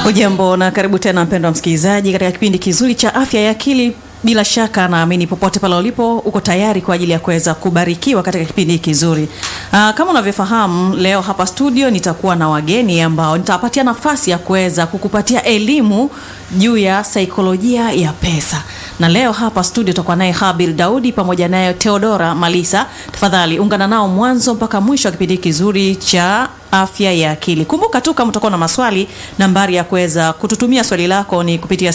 Hujambo na karibu tena mpendwa msikilizaji katika kipindi kizuri cha afya ya akili. Bila shaka naamini popote pale ulipo uko tayari kwa ajili ya kuweza kubarikiwa katika kipindi hiki kizuri. Aa, kama unavyofahamu leo hapa studio nitakuwa na wageni ambao nitawapatia nafasi ya kuweza kukupatia elimu juu ya saikolojia ya pesa. Na leo hapa studio tutakuwa naye Habil Daudi pamoja naye Theodora Malisa. Tafadhali ungana nao mwanzo mpaka mwisho wa kipindi kizuri cha afya ya akili. Kumbuka tu kama utakuwa na maswali, nambari ya kuweza kututumia swali lako ni kupitia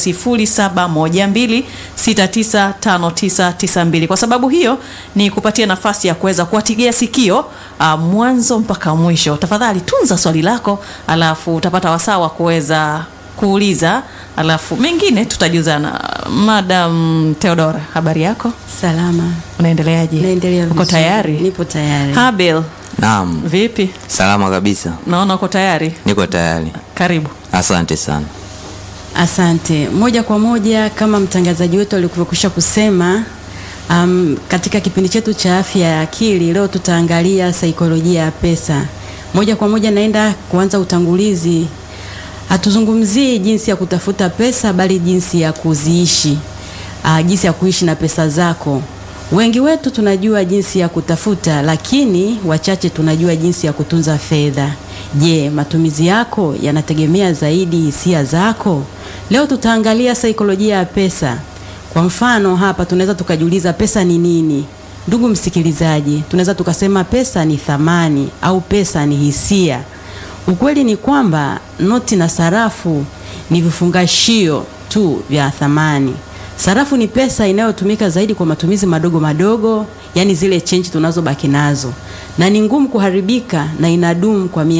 0712695992. Kwa sababu hiyo ni kupatia nafasi ya kuweza kuwatigia sikio uh, mwanzo mpaka mwisho. Tafadhali tunza swali lako, alafu utapata wasaa wa kuweza kuuliza, alafu mengine tutajuzana. Madam Theodora, habari yako? Salama. Unaendeleaje? Naendelea Uko vizuri. tayari? Nipo tayari. Habil, Naam, vipi? salama kabisa, Naona uko tayari. niko tayari. Karibu. Asante sana. Asante. Moja kwa moja kama mtangazaji wetu alivyokwisha kusema, um, katika kipindi chetu cha afya ya akili leo tutaangalia saikolojia ya pesa. Moja kwa moja naenda kuanza utangulizi. Hatuzungumzii jinsi ya kutafuta pesa bali jinsi ya kuziishi. Uh, jinsi ya kuishi na pesa zako. Wengi wetu tunajua jinsi ya kutafuta, lakini wachache tunajua jinsi ya kutunza fedha. Je, matumizi yako yanategemea zaidi hisia zako? Leo tutaangalia saikolojia ya pesa. Kwa mfano, hapa tunaweza tukajiuliza pesa ni nini? Ndugu msikilizaji, tunaweza tukasema pesa ni thamani au pesa ni hisia. Ukweli ni kwamba noti na sarafu ni vifungashio tu vya thamani. Sarafu ni pesa inayotumika zaidi kwa matumizi madogo madogo, yani zile chenji tunazobaki nazo, na ni ngumu kuharibika na inadumu kwa mia